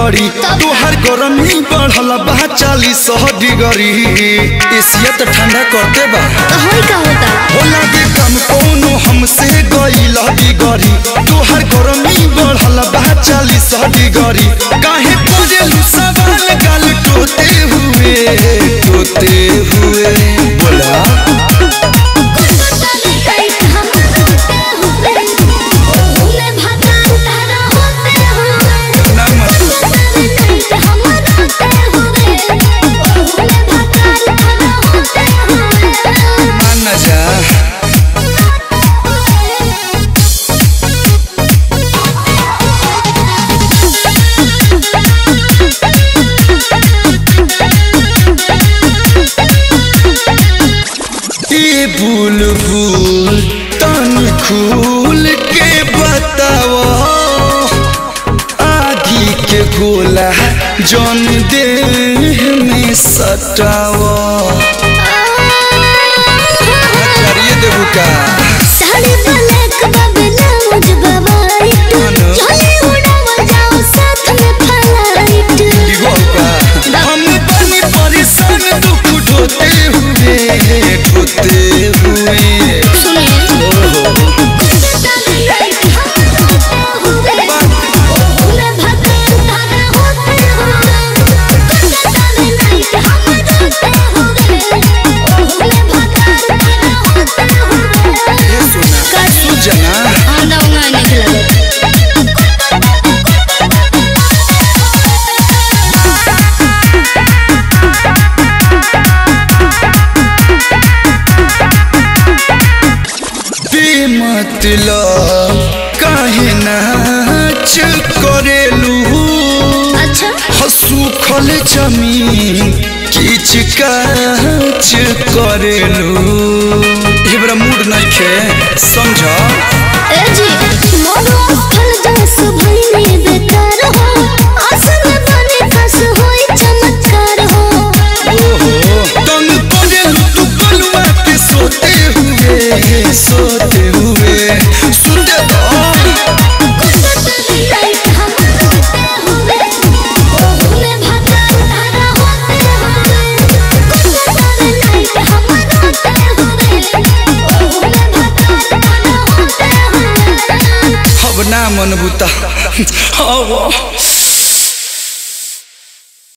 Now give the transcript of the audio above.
डिगरी तोहर गरमी बढ़ल बा चालीस डिगरी एसिया तो ठंडा करते बा तो होई का होता हो लागे कम कोनो हमसे गईल डिगरी तोहर गरमी बढ़ल बा चालीस डिगरी काहे करेलू सवाल गाल टोते हुए टोते हुए बोला टाइट हम होते हुए ओले भगवान तारा होते हुए ना मत टाइट हम होते हुए ओले भगवान तारा होते हुए मान ना जा ए बुलबुल तन खुल के बताओ आगी के गोला जौन देह में सटाओ चलिए देबू का साड़ी ब्लैक बबला मुझ वाइट अनु। चले उड़ावा जाओ साथ में फ्लाइट दिगो का हम बनी परेशान दुख ढोते हुए ढोते हुए ये सुना सुजना बेमतलब काहे नाच करेलू अच्छा हसूखल जमीन किच काच करेलू एबरा मूड नइखे समझ ए जी मोरो फल जस भइले बेकार हो आसन बने कस होई चमत्कार हो ओहो तंग करेलू तू बलुआ के सोते हुए सोते हुए सुते दो लाइट हम होते हुए ओले भगवान तारा होते हुए लाइट हम होते हुए ओले भगवान तारा होते हुए अब ना मन बुता अब